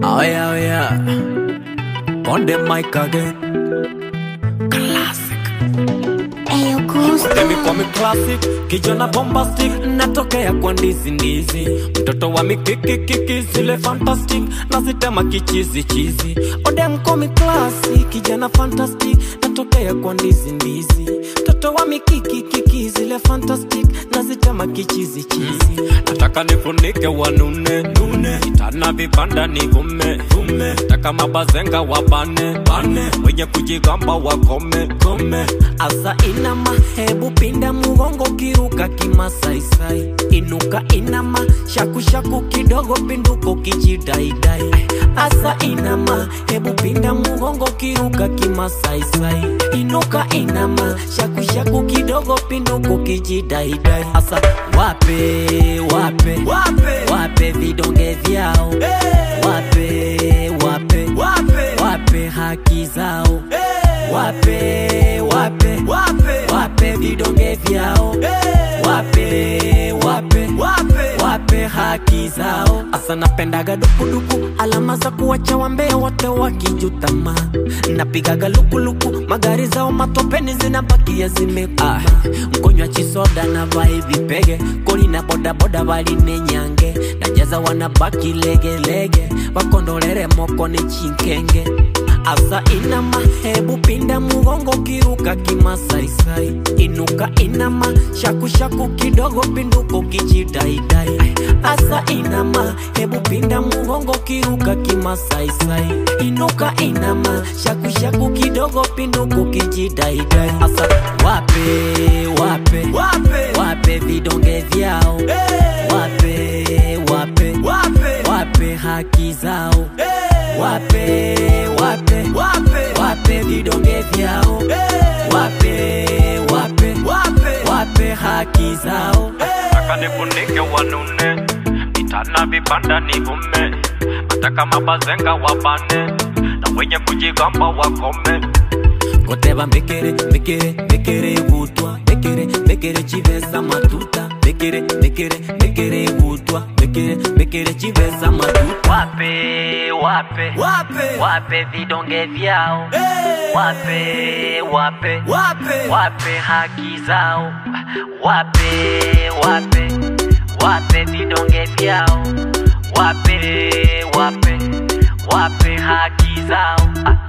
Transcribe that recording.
Oh yeah, oh yeah. On the mic again. Classic. Ayo Gusto. Demi kwa mi classic, kijana bombastic, natokea kwa ndizi ndizi, mtoto wa mikiki kiki zile fantastic, nazitema kichizi chizi. Odem kwa mi classic, kijana fantastic, natokea kwa ndizi ndizi, mtoto wa mikiki kiki zile fantastic, nazitema kichizi chizi. Nataka nifunike wanune nune, kitana vipanda nivume vume, nataka mabazenga wabane bane, wenye kujigamba wakome kome. Asa inama, hebu pinda mugongo kiruka kimasaisai, inuka inama, shaku shaku kidogo pinduko kijidaidai. Asa inama, hebu pinda mugongo kiruka kimasaisai, inuka inama, shaku shaku kidogo pinduko kijidaidai. Asa wape wape Wape. wape vidonge vyao Hey. wape wape Wape. wape haki zao Hey. wape wape Wape. wape vidonge vyao Hey. wape wape Wape. wape haki zao asa napendaga dukuduku alama za kuwacha wambea wote wakijutama napigaga lukuluku magari zao matopeni zinabakia zimekuma mkonywa chisoda na vai vipege koli na bodaboda valinenyange najaza wanabaki legelege wakondolere moko ni chinkenge asa inama hebu pinda mugongo kiruka kimasaisai inuka inama shakushaku kidogo pinduko kijidaidai asa inama hebu pinda mugongo kiruka kimasaisai inuka inama shakushaku kidogo pinduko kijidaidai asa wape wape Wape. wape vidonge vyao Hey. wape wape Wape. wape haki zao Hey. wape wape Wape. wape vidonge vyao Hey. wape wape Wape. wape haki zao Nataka nifunike wanune, itana vipanda nivume, nataka mabazenga wabane, na wenye kujigamba wakome. koteba mbekere mbekere mbekere butwa mbekere mbekere chivesa matuta mbekere mbekere mbekere butwa mbekere mbekere chivesa matuta wape wape Wape. wape vidonge vyao Hey. wape wape Wape. wape haki zao wape wape wape vidonge vyao wape wape wape haki zao ah.